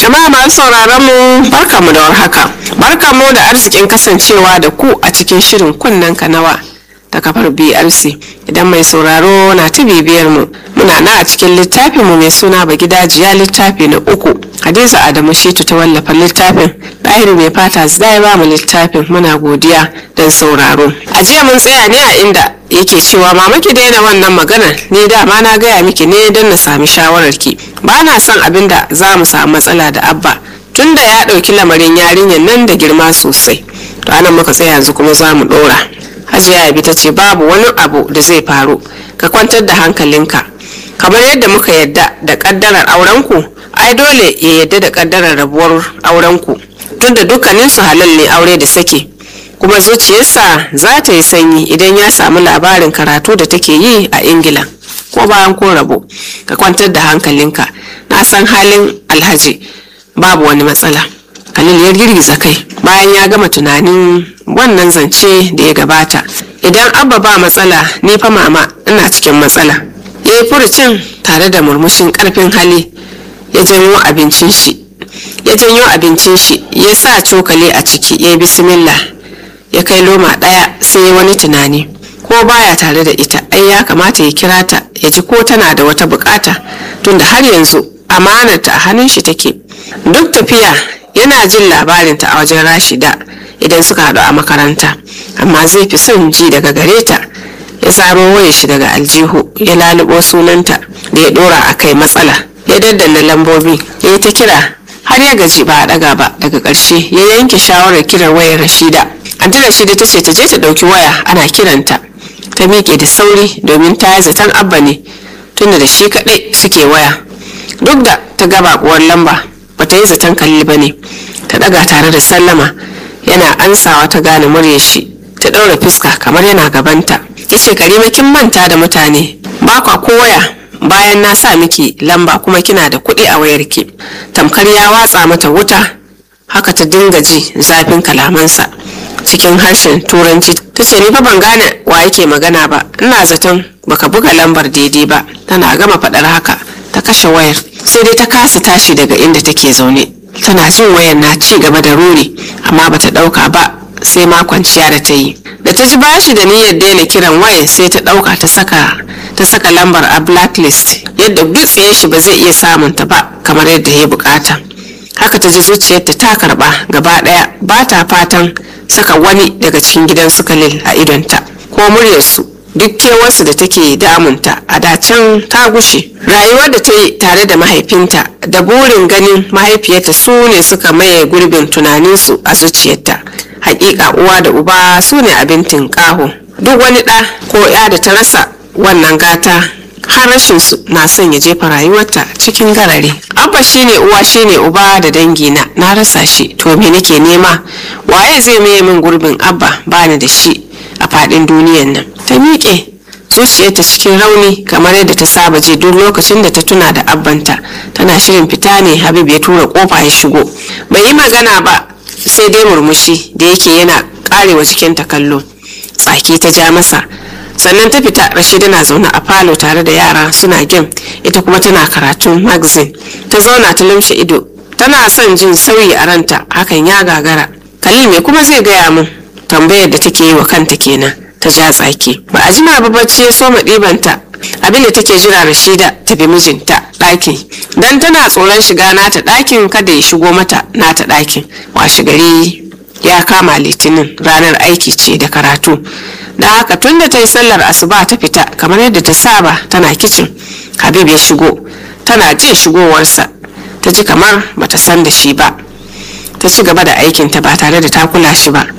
Jama'a masu sauraron mu barkamu da warhaka. Barkamu da arzikin kasancewa da ku a cikin shirin kunnen kanawa ta kafar BRC. Idan mai sauraro na ta bibiyar mu muna na a cikin littafin mu mai suna ba gidajiya littafi na uku. Hadiza Adamu Shitu ta wallafa littafin. Ɗahiru mai fata zai ba mu littafin muna godiya don sauraro. A jiya mun tsaya ne a inda yake cewa mama ki daina wannan maganar ni dama na gaya miki ne don na sami shawararki ba na son abin da za mu samu matsala da abba tunda ya ɗauki lamarin yarinyar nan da girma sosai to anan muka tsaya yanzu kuma za mu ɗora hajiya yabi ta ce babu wani abu da zai faru ka kwantar da hankalinka kamar yadda muka yadda da ƙaddarar aurenku ai dole ya yadda da ƙaddarar rabuwar aurenku tunda dukkaninsu halal ne aure da sake kuma zuciyarsa za ta yi sanyi idan ya samu labarin karatu da take yi a ingila ko bayan ko rabo ka kwantar da hankalinka na san halin alhaji babu wani matsala khalil ya girgiza kai bayan ya gama tunanin wannan zance da ya gabata idan abba ba matsala ni fa mama ina cikin matsala ya yi furucin tare da murmushin karfin hali ya janyo abincin shi ya janyo abincin shi ya sa cokali a ciki ya yi bismillah ya kai loma ɗaya sai ya wani tunani ko baya tare da ita ai ya kamata ya kira ta ya ji ko tana da wata bukata tunda har yanzu amanarta a hannun shi take duk tafiya yana jin labarinta a wajen rashida idan suka haɗu a makaranta amma zai fi son ji daga gare ta ya zaro wayar shi daga aljihu ya lalubo sunanta da ya ɗora a kai matsala ya daddana lambobi ya yi ta kira har ya gaji ba a ɗaga ba daga ƙarshe ya yanke shawarar kiran wayar rashida anti rashida ta ce ta je ta ɗauki waya ana kiranta ta miƙe da sauri domin ta yi zaton abba ne tunda da shi kaɗai suke waya duk da ta gaba kuwar lamba ba ta yi zaton kalli ba ne ta ɗaga tare da sallama yana ansawa ta gane muryar shi ta ɗaura fuska kamar yana gabanta ya ce karima kin manta da mutane ba kwa ko waya bayan na sa miki lamba kuma kina da kuɗi a wayarki tamkar ya watsa mata wuta haka ta dinga ji zafin kalamansa cikin harshen turanci ta ce ni fa ban gane wa yake magana ba ina zaton baka buga lambar daidai ba tana gama faɗar haka ta kashe wayar sai dai ta kasa tashi daga inda take zaune tana jin wayar na ci gaba da ruri amma bata ɗauka ba sai ma kwanciya da ta yi da ta ji bashi da niyyar daina kiran wayar sai ta ɗauka ta saka ta saka lambar a blacklist yadda dutsiye shi ba zai iya samun ta ba kamar yadda ya bukata haka ta ji zuciyarta ta karba gaba daya ba ta fatan saka wani daga cikin gidan su kalil a idonta ko muryarsu duk kewarsu da take damunta a dacen ta gushe rayuwar da ta yi tare da mahaifinta da burin ganin mahaifiyarta su ne suka maye gurbin tunaninsu a zuciyarta hakika uwa da uba su ne abin tinkaho duk wani ɗa ko ya da ta rasa wannan gata har rashin su na son ya jefa rayuwarta cikin garare abba shine uwa shine uba da dangina na rasa shi to me nake nema waye zai maye min gurbin abba bani da shi a fadin duniyan nan ta miƙe zuciyarta cikin rauni kamar yadda ta saba je duk lokacin da ta tuna da abbanta tana shirin fita ne habib ya tura kofa ya shigo bai yi magana ba sai dai murmushi da yake yana karewa jikinta kallo tsaki ta ja masa sannan ta fita rashida na zaune a falo tare da yara suna gem ita kuma tana karatun magazine ta zauna ta lumshe ido tana son jin sauyi a ranta hakan ya gagara khalil me kuma zai gaya min tambayar da take yi wa kanta kenan ta ja tsaki ba a jima ba bacci ya soma ɗibanta abin da take jira rashida ta bi mijinta ɗakin dan tana tsoron shiga nata ɗakin kada ya shigo mata nata ɗakin washe gari ya kama litinin ranar aiki ce da karatu da haka tun da ta yi sallar asuba ta fita kamar yadda ta saba tana kicin habib ya shigo tana jin shigowarsa ta ji kamar bata san da shi ba ta ci gaba da aikinta ba tare da ta kula shi ba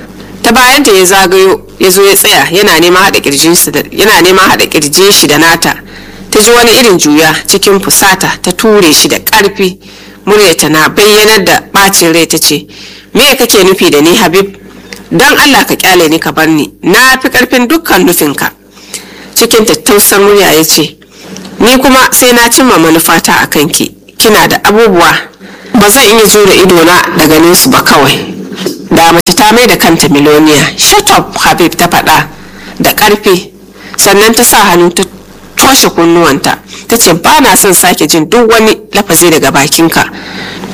ta bayanta ya zagayo ya zo ya tsaya yana neman haɗa kirjin shi da nata ta ji wani irin juya cikin fusata ta ture shi da ƙarfi muryarta na bayyanar da ɓacin rai ta ce me kake nufi da ni habib don allah ka kyale ni ka bar ni na fi karfin dukkan nufinka cikin tattausar murya ya ce ni kuma sai na cimma manufata a kanki kina da abubuwa ba zan iya jure idona da ganin su ba kawai da mace ta mai da kanta miloniya shut up habib ta faɗa da ƙarfi sannan ta sa hannu ta toshe kunnuwanta ta ce ba na son sake jin duk wani lafazi daga bakinka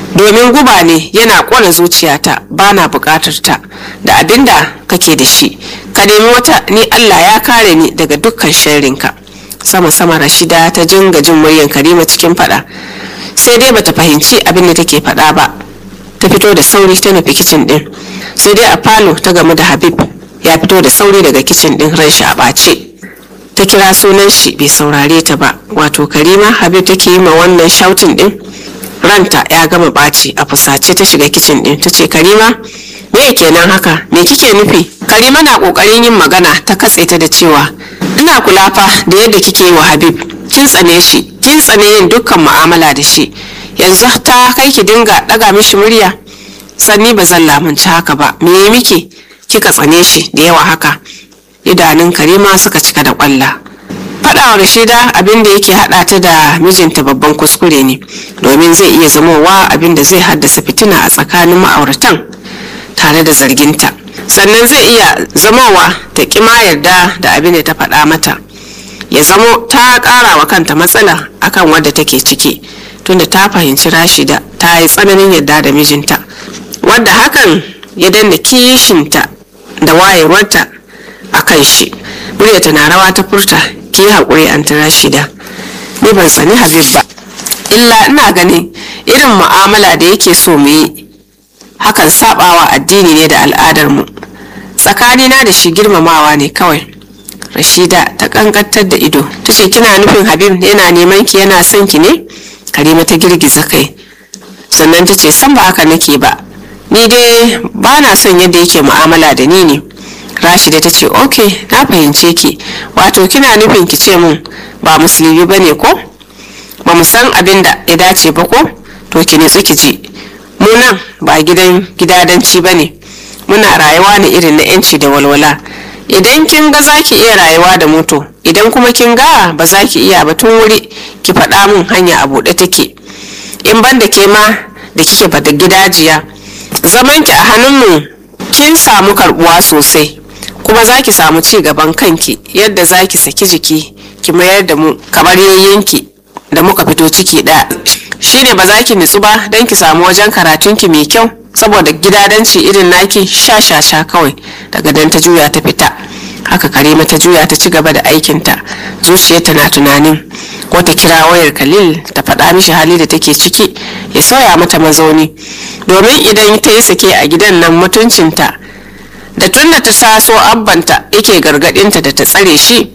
domin guba ne yana ƙona zuciyata ba na buƙatar ta da abin da kake da shi ka nemi wata ni allah ya kare ni daga dukkan sharrinka sama sama rashida ta jinga jin muryan karima cikin fada sai dai bata fahimci abin da take fada ba ta fito da sauri ta nufi kicin din sai dai a falo ta gamu da habib ya fito da sauri daga kicin din ran shi a ɓace ta kira sunan shi bai saurare ta ba wato karima habib take yi ma wannan shautin din ranta ya gama ɓaci a fusace ta shiga kicin din ta ce karima me kenan haka me kike nufi karima na kokarin yin magana ta katse ta da cewa ina kula fa da yadda kike yi wa habib kin tsane shi kin tsane yin dukkan mu'amala da shi yanzu ta kai ki dinga daga mishi murya sanni ba zan lamunci haka ba me miki kika tsane shi da yawa haka idanun karima suka cika da kwalla faɗawa rashida abin da yake haɗa ta da mijinta babban kuskure ne domin zai iya zamowa abin da zai haddasa fitina a tsakanin ma'auratan tare da zarginta sannan zai iya zamowa ta ƙima yarda da abin da ta faɗa mata ya zamo ta ƙara wa kanta matsala akan wadda take ciki tunda ta fahimci rashida ta yi tsananin yarda da mijinta wadda hakan ya danna kishinta da wayewarta a kan shi muryarta na rawa ta furta ki haƙuri an ta rashida ni ban sani habib ba illa ina ganin irin mu'amala da yake so mu yi hakan sabawa addini ne da al'adarmu tsakanina da shi girmamawa ne kawai rashida ta kankantar da ido ta ce kina nufin habib yana neman ki yana son ki ne karima ta girgiza kai sannan ta ce san ba haka nake ba ni dai ba na son yadda yake mu'amala da ni ne rashida ta ce ok na fahimce ki wato kina nufin ki ce mun ba musulmi ba ne ko ba mu san abin da ya dace ba ko to ki nitsi ki ji mu nan ba gidan gidadanci ba ne muna rayuwa ne irin na yanci da walwala idan kin ga za ki iya rayuwa da moto idan kuma kin ga ba za ki iya ba tun wuri ki faɗa min hanya a buɗe take in ban da ke ma da kike bada gidajiya zaman ki a hannunmu kin samu karbuwa sosai kuma za ki samu ci gaban kanki yadda za ki saki jiki ki mayar da mu kamar yayyanki da muka fito ciki ɗaya shine ba za ki nutsu ba don ki samu wajen karatunki mai kyau saboda gidadanci irin naki sha sha sha kawai daga dan ta juya ta fita haka karima ta juya ta ci gaba da aikinta zuciyarta na tunanin ko ta kira wayar khalil ta faɗa mishi hali da take ciki ya sauya mata mazauni domin idan ta yi sake a gidan nan mutuncinta da tunda ta taso abbanta yake gargadinta da ta tsare shi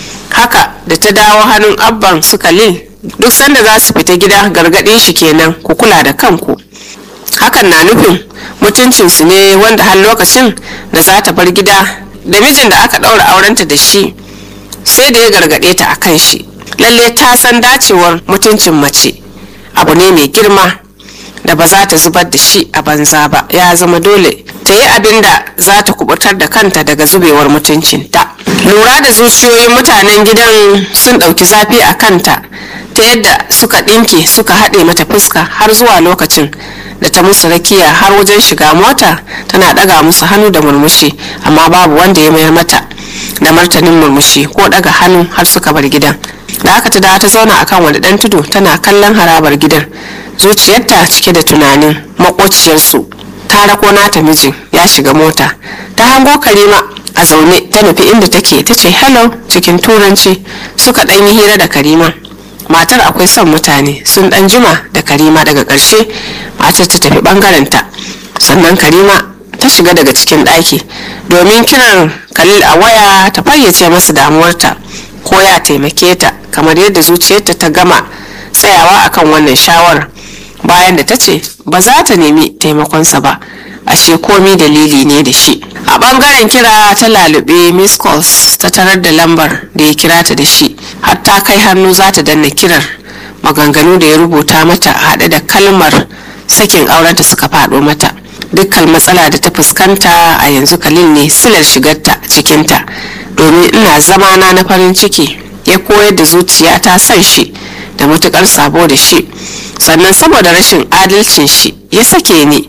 haka da ta dawo hannun abban su khalil duk sanda za su fita gida gargadin shi kenan ku kula da kanku hakan na nufin mutuncinsu ne wanda har lokacin da za ta bar gida da mijin da aka ɗaura aurenta da shi sai da ya gargaɗe ta a kan shi lalle ta san dacewar mutuncin mace abu ne mai girma da ba za ta zubar da shi a banza ba ya zama dole ta yi abin da za ta kubutar da kanta daga zubewar mutuncinta lura da zuciyoyin mutanen gidan sun ɗauki zafi a kanta ta yadda suka ɗinke suka haɗe mata fuska har zuwa lokacin da ta musu rakiya har wajen shiga mota tana ɗaga musu hannu da murmushi amma babu wanda ya mayar mata da martanin murmushi ko ɗaga hannu har suka bar gidan da aka ta dawo ta zauna akan wani ɗan tudu tana kallon harabar gidan zuciyarta cike da tunanin makociyarsu ta rako nata mijin ya shiga mota ta hango karima a zaune ta nufi inda take ta ce hello cikin turanci suka ɗan yi hira da karima matar akwai son mutane sun ɗan jima da karima daga ƙarshe matar ta tafi ɓangarenta sannan karima ta shiga daga cikin ɗaki domin kiran kalil a waya ta fayyace masa damuwarta ko ya taimake ta kamar yadda zuciyarta ta gama tsayawa akan wannan shawarar bayan da ta ce ba za ta nemi taimakonsa ba ashe komi dalili ne da shi a bangaren kira ta lalube miss calls ta tarar da lambar da ya kira ta da shi har ta kai hannu za ta danna kirar maganganu da ya rubuta mata haɗe da kalmar sakin aurenta suka faɗo mata dukkan matsala da ta fuskanta a yanzu kalil ne silar shigarta cikinta domin ina zamana na farin ciki ya koyar da zuciya ta son shi da matukar sabo da shi sannan saboda rashin adalcin shi ya sake ni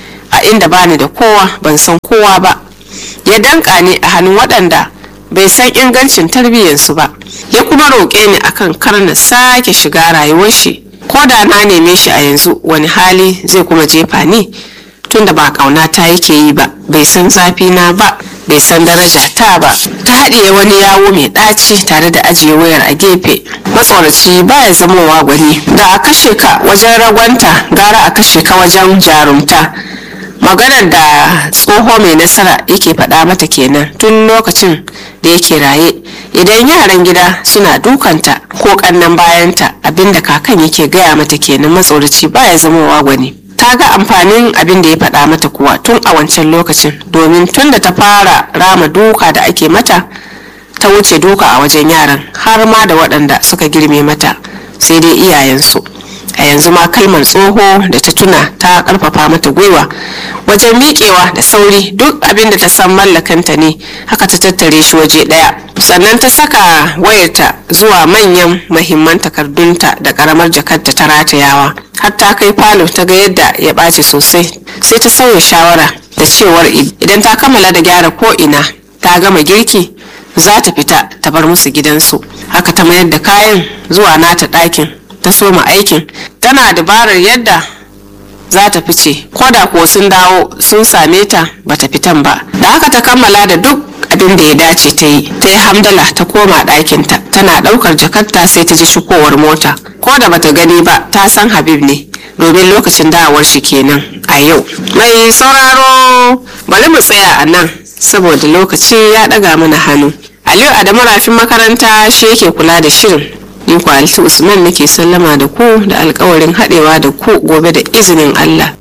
a inda bani da kowa ban san kowa ba ya danka ni a hannun waɗanda bai san ingancin tarbiyyarsu ba ya kuma roƙe ni akan kar na sake shiga rayuwar shi ko da na neme shi a yanzu wani hali zai kuma jefa ni tunda ba kauna ta yake yi ba bai san zafi na ba bai san daraja ta ba ta haɗiye wani yawo mai ɗaci tare da ajiye wayar a gefe matsoraci baya zamowa gwani da a kashe ka wajen ragwanta gara a kashe ka wajen jarumta maganar da tsoho mai nasara yake faɗa mata kenan tun lokacin da yake raye idan yaran gida suna dukanta ko kannan bayanta abinda kakan yake gaya mata kenan matsoraci baya zamowa gwani ta ga amfanin abin da ya faɗa mata kuwa tun a wancan lokacin domin tun da ta fara rama duka da ake mata ta wuce duka a wajen yaran har ma da waɗanda suka girme mata sai dai iyayensu a yanzu ma kalmar tsoho da ta tuna ta karfafa mata gwiwa wajen miƙewa da sauri duk abin da ta san mallakanta ne haka ta tattare shi waje ɗaya sannan ta saka wayarta zuwa manyan mahimman takardunta da karamar jakarta ta ratayawa har ta kai falo ta ga yadda ya ɓaci sosai sai ta sauya shawara da cewar idan ta kammala da gyara ko ina ta gama girki za ta fita ta bar musu gidansu haka ta mayar da kayan zuwa nata ɗakin ta soma aikin tana dabarar yadda za ta fice ko da kuwa sun dawo sun same ta bata fitan ba da haka ta kammala da duk abin da ya dace ta yi ta yi hamdala ta koma ɗakinta tana ɗaukar jakarta sai ta ji shigowar mota ko da bata gani ba ta san habib ne domin lokacin dawowar shi kenan a yau mai sauraro bari mu tsaya a nan saboda lokaci ya ɗaga mana hannu aliyu adamu rafin makaranta shi yake kula da shirin ni kwaliti usman nake sallama da ku da alkawarin haɗewa da ku gobe da izinin allah